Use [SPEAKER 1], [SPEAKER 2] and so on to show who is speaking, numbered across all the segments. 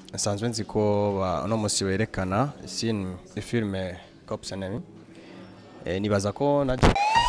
[SPEAKER 1] nsanzwe nzi ko ba- uno musi werekana film filme Cops Enemy eh, nibaza ko na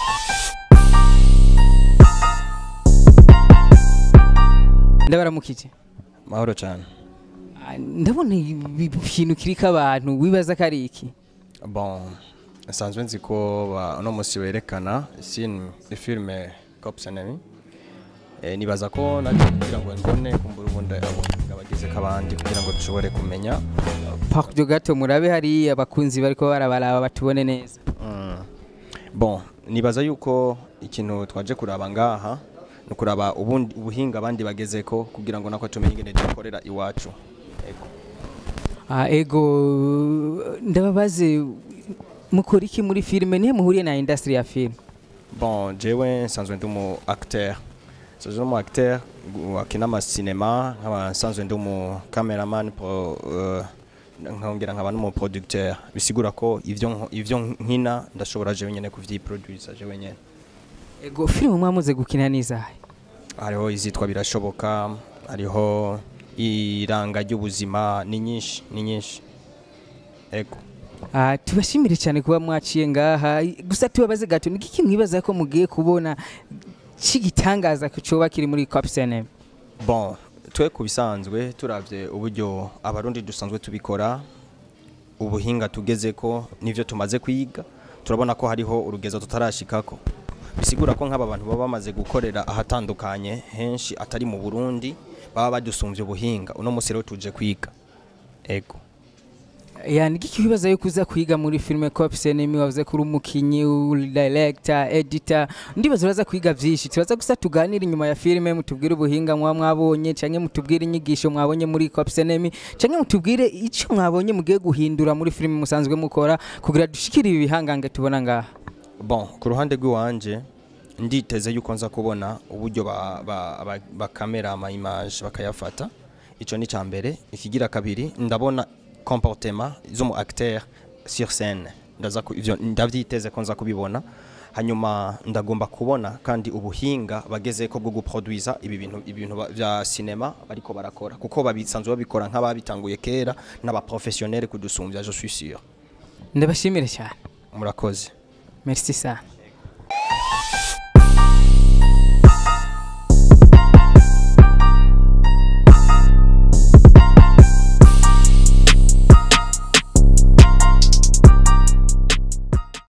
[SPEAKER 2] ndabaramukije
[SPEAKER 1] mahoro cyane
[SPEAKER 2] Ah, ndabona ibi- ikintu kiriko abantu wibaza ko ari iki
[SPEAKER 1] bon nsanzwe nzi ko ba- uno musi werekana film filme Cops Enemy eh, nibaza ko na kugira ngo mbone kumbura ubundi abagize kabandi kugira ngo dushobore kumenya
[SPEAKER 2] pakjo gato murabe hariya abakunzi bariko barabaraba batubone neza
[SPEAKER 1] Mm. bon nibaza yuko ikintu twaje kuraba ngaha ni ukuraba ubundi ubuhinga abandi bagezeko kugira ngo nako tumenye ingene dukorera iwacu Ego.
[SPEAKER 2] Ah, ego ndababaze mukora iki muri filime nihe muhuriye na industry ya film
[SPEAKER 1] bon jewe nsanzwe ndi umu acteur nsanzwe ndi umu acteur gu- akina amasinema nkaba nsanzwe ndi umu cameraman pro uh, nkongera nkaba n'umu producteur bisigura ko ivyo nko- ivyo nkina ndashobora jewe nyene kuvyiproducer jewe nyene
[SPEAKER 2] ego filime mwamuze gukina nizahe
[SPEAKER 1] hariho izitwa birashoboka hariho iranga ry'ubuzima ni nyinshi ni nyinshi ego
[SPEAKER 2] Ah, tubashimire cyane kuba mwaciye ngaha gusa tubabaze gato ni iki mwibaza ko mugiye kubona cy'igitangaza coba kiri muri Copsene
[SPEAKER 1] bon twe ku bisanzwe turavye uburyo abarundi dusanzwe tubikora ubuhinga tugeze ko nivyo tumaze kwiga turabona ko hariho urugezo tutarashikako bisigura ko nk'aba bantu baba bamaze gukorera ahatandukanye henshi atari mu Burundi baba badusumvye ubuhinga uno musi rero tuje kwiga ego
[SPEAKER 2] yani iki kibazo yo kuza kwiga muri filime Copsene mi wavuze kuri umukinyi uri director editor ndibaza uraza kwiga vyinshi turaza gusa tuganira inyuma ya filime mutubwire ubuhinga mwa mwabonye canke mutubwire inyigisho mwabonye muri Copsene mi canke mutubwire ico mwabonye mugiye guhindura muri filime musanzwe mukora kugira dushikire ibi bihangange tubona ngaha
[SPEAKER 1] bon ku ruhande rw'iwanje nditeze yuko nza kubona uburyo ba- ba- ba- bakamera ama image bakayafata ico ni ca mbere ikigira kabiri ndabona comportement z'umu acteur sur scène ndaza ku- ivyo ndavyiteze ko nza kubibona hanyuma ndagomba kubona kandi ubuhinga bagezeko bwo guproduisa ibi bintu ibintu ba- vya cinema bariko barakora kuko babisanzwe babikora nk'ababitanguye kera n'abaprofessionnel kudusumbya je suis sûr
[SPEAKER 2] ndabashimire cyane
[SPEAKER 1] murakoze
[SPEAKER 2] merci sana